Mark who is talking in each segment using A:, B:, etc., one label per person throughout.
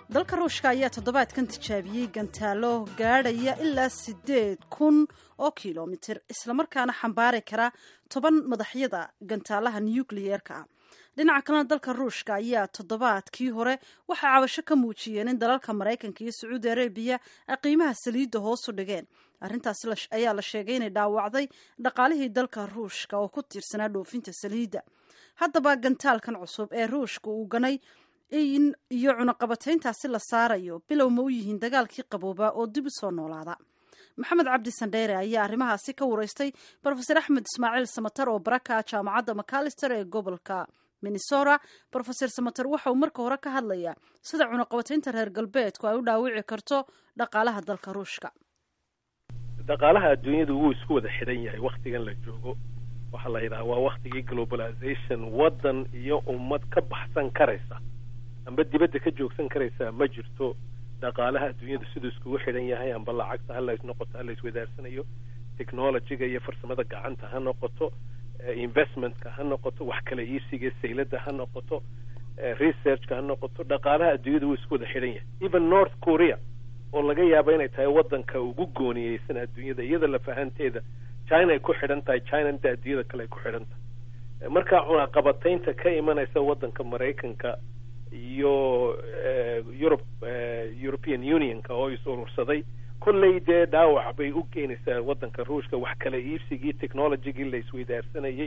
A: dalka ruushka ayaa toddobaadkan tijaabiyey gantaalo gaadhaya ilaa siddeed kun oo kilomitir islamarkaana xambaari kara toban madaxyada gantaalaha nukliyeerka ah dhinaca kalena dalka ruushka ayaa toddobaadkii hore waxay cabasho ka muujiyeen in dalalka maraykanka iyo sacuudi arabiya ay qiimaha saliidda hoosu dhigeen arrintaasi ayaa la sheegay inay dhaawacday dhaqaalihii dalka ruushka oo ku tiirsanaa dhoofinta saliidda haddaba gantaalkan cusub ee ruushka uu ganay iyo cunaqabatayntaasi la saarayo bilow ma u yihiin dagaalkii qaboobaa oo dib u soo noolaada maxamed cabdi sandheere ayaa arrimahaasi ka wareystay brofeser axmed ismaaciil samatar oo baraka jaamacadda macalister ee gobolka minnesota brofeser samater waxa uu marka hore ka hadlayaa sida cunaqabataynta reer galbeedku ay u dhaawici karto dhaqaalaha dalka ruushka
B: dhaqaalaha adduunyadu wuu isku wada xidhan yahay waktigan la joogo waxaa la yidhaha waa waktigii globalization waddan iyo ummad ka baxsan karaysa amba dibadda ka joogsan karaysa ma jirto dhaqaalaha adduunyadu siduu iskugu xidhan yahay amba lacagta hala noqoto hala iswadaarsanayo technologyga iyo farsamada gacanta ha noqoto investmentka ha noqoto wax kala iibsiga sayladda ha noqoto researchka ha noqoto dhaqaalaha adduunyadu wuu isku wada xidhan yahay even north korea oo laga yaabo inay tahay waddanka ugu gooniyeysan adduunyada iyada lafahanteeda china ay ku xidhan tahay china inta adduunyada kale ay ku xidhan tahay marka cunaqabataynta ka imanaysa waddanka maraykanka iyo yurub european unionka oo is urursaday kolley dee dhaawac bay u keenaysaa waddanka ruushka wax kala iibsigii technologygii la isweydaarsanayay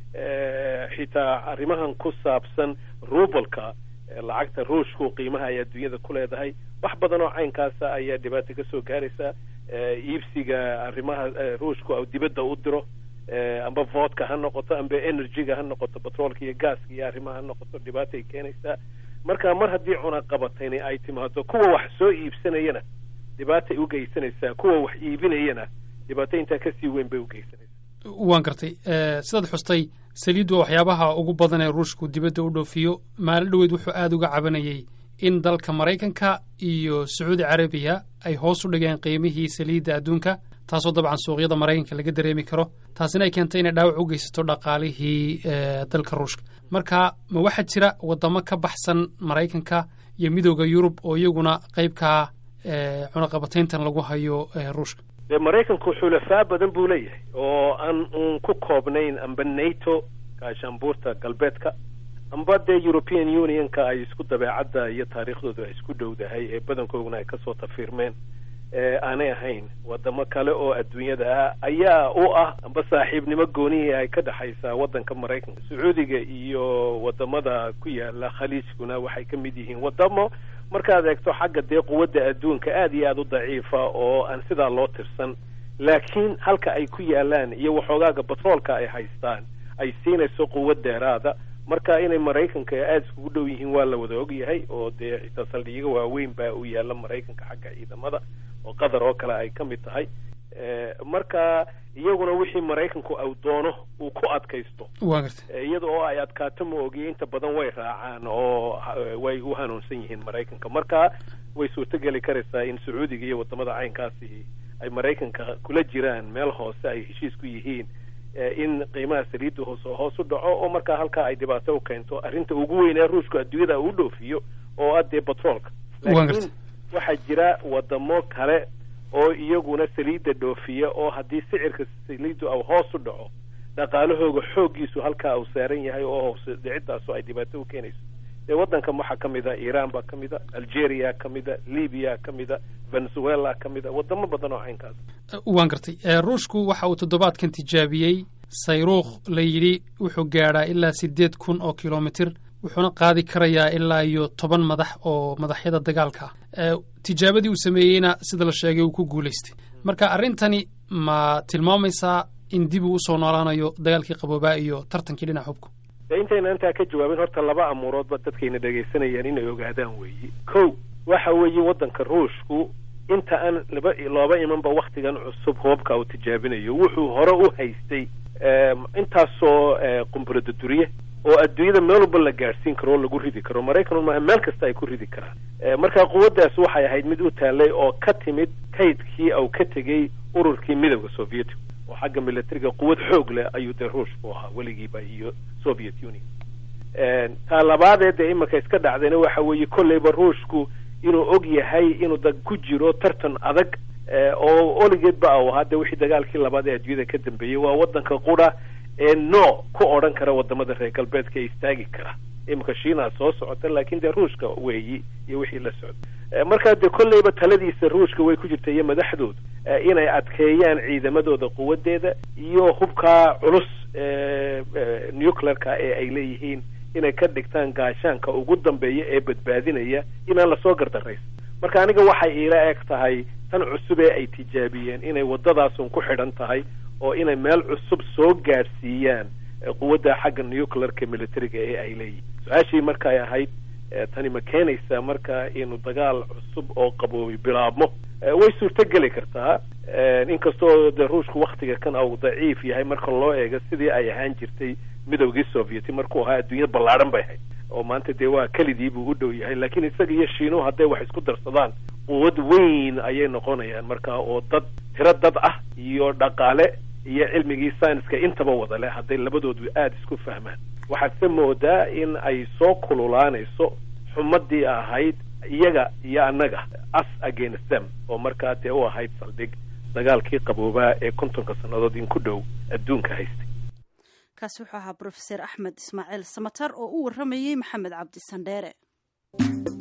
B: xitaa arrimahan ku saabsan rubalka lacagta ruushku qiimaha ay adduunyada ku leedahay wax badan oo caynkaasa ayaa dhibaata ka soo gaaraysa iibsiga arrimaha ruushku dibadda u diro amba vodka ha noqoto amba energyga ha noqoto batroolka iyo gaaska iyo arrimaha ha noqoto dhibaata ay keenaysaa marka mar haddii cunaqabatayni ay timaado kuwa wax soo iibsanayana dhibaatay u geysanaysaa kuwa wax iibinayana dhibaato intaa kasii weyn bay u geysanaysaa
C: waan gartay sidaad xustay saliiddu waa waxyaabaha ugu badan ee ruushku dibadda u dhoofiyo maalin dhoweed wuxuu aada uga cabanayey in dalka maraykanka iyo sacuudi carabiya ay hoos u dhigeen qiimihii saliidda adduunka taasoo dabcan suuqyada maraykanka laga dareemi karo taasina ay keentay inay dhaawac u geysato dhaqaalihii dalka ruushka marka ma waxaa jira waddamo ka baxsan maraykanka iyo midooda yurub oo iyaguna qaybkaa cunaqabatayntan lagu hayo ruushka
B: dee maraykanku xulafaa badan buu leeyahay oo aan uun ku koobnayn amba nato gaashaanbuurta galbeedka amba dee european unionka ay isku dabeecadda iyo taariikhdoodu ay isku dhowdahay ee badankooduna ay kasoo tafiirmeen aanay ahayn wadamo kale oo adduunyada ah ayaa u ah amba saaxiibnimo goonihii ay ka dhexaysaa waddanka maraykanka sacuudiga iyo wadamada ku yaala khaliijkuna waxay ka mid yihiin wadamo markaad eegto xagga dee quwadda adduunka aada iyo aada u daciifa oo aan sidaa loo tirsan laakiin halka ay ku yaalaan iyo waxoogaaga batroolka ay haystaan ay siinayso quwad dheeraada marka inay maraykanka aada iskugu dhow yihiin waa la wada ogyahay oo dee xitaa saldhigiga waaweyn baa u yaala maraykanka xagga ciidamada oo qatar oo kale ay ka mid tahay marka iyaguna wixii maraykanku uu doono uu ku adkaysto iyada oo ay adkaato ma ogiye inta badan way raacaan oo way u hanuunsan yihiin maraykanka marka way suurtogeli karaysaa in sacuudiga iyo wadamada caynkaasi ay maraykanka kula jiraan meel hoose ay heshiis ku yihiin in qiimaha saliidda hoos hoos u dhaco oo markaa halkaa ay dhibaato u keento arrinta ugu weyn ee ruushku adduunyada uu dhoofiyo oo ah dee batroolka laakiin waxaa jira wadamo kale oo iyaguna saliidda dhoofiya oo haddii sicirka saliiddu au hoos u dhaco dhaqaalahooga xooggiisu halkaa uu saaran yahay oo hoose dhicidaasu ay dhibaato u keenayso dee waddankan waxaa ka mid a iiraan baa ka mid a algeria ka mid a libiya ka mid a venezuela ka mid a wadamo badan oo caynkaas
C: waan gartay ruushku waxa uu toddobaadkan tijaabiyey sayruukh la yidhi wuxuu gaadhaa ilaa siddeed kun oo kilomitir wuxuuna qaadi karayaa ilaa iyo toban madax oo madaxyada dagaalka ah tijaabadii uu sameeyeyna sida la sheegay uu ku guulaystay marka arrintani ma tilmaamaysaa in dib uu usoo noolaanayo dagaalkii qaboobaa iyo tartankii dhinaca hubka
B: dee intayna intaa ka jawaabin horta laba amuuroodba dadkayna dhegaysanayaan inay ogaadaan weeye kow waxa weeye waddanka ruushku inta aan laba looba imanba waktigan cusub hoobka uu tijaabinayo wuxuu hore u haystay intaasoo qumburada duriye oo adduunyada meel walba la gaadhsiin karo oo lagu ridi karo maraykan maaha meel kasta ay ku ridi karaan marka quwaddaas waxay ahayd mid u taallay oo ka timid kaydkii au ka tegey ururkii midowda soviyetic oo xagga militariga quwad xoog leh ayuu dee ruushku ahaa weligiiba iyo soviet union taa labaadee dee iminka iska dhacdayna waxa weeye kolleyba ruushku inuu og yahay inuu da ku jiro tartan adag oo oligeedba u ahaa de wixii dagaalkii labaad ee adduunyada ka dambeeyey waa waddanka qura ee no ku odhan kara wadamada reer galbeedka ee istaagi kara iminka shiinaa soo socota laakiin dee ruushka weeyi iyo wixii la socda markaa dee kolleyba taladiisa ruushka way ku jirta iyo madaxdoodu inay adkeeyaan ciidamadooda quwadeeda iyo hubkaa culus nuclearka ee ay leeyihiin inay ka dhigtaan gaashaanka ugu dambeeya ee badbaadinaya inaan lasoo gardaraysa marka aniga waxay iila eg tahay tan cusub ee ay tijaabiyeen inay waddadaasun ku xidhan tahay oo inay meel cusub soo gaadhsiiyaan quwadda xagga nuclearka militariga ee ay leeyihin su-aashii markay ahayd tani ma keenaysaa marka inuu dagaal cusub oo qaboobi bilaabmo way suurtogeli kartaa inkastoo de ruushku waktiga kan au daciif yahay marka loo eego sidii ay ahaan jirtay midowgii sovieti markuu ahaa adduunya ballaadhan bay ahayd oo maanta dee waa kelidii buu u dhow yahay laakiin isaga iyo shiinuhu hadday wax isku darsadaan quwad weyn ayay noqonayaan marka oo dad tiro dad ah iyo dhaqaale iyo cilmigii scienska intaba wada leh hadday labadoodu aada isku fahmaan waxaad se moodaa in ay soo kululaanayso xumadii ahayd iyaga iyo annaga us against them oo markaa dee u ahayd saldhig dagaalkii qaboobaa ee kontonka sannadood in ku dhow adduunka haystay
A: kaasi wuxuu ahaa brofeser axmed ismaaciil samatar oo u warramayey maxamed cabdi sandheere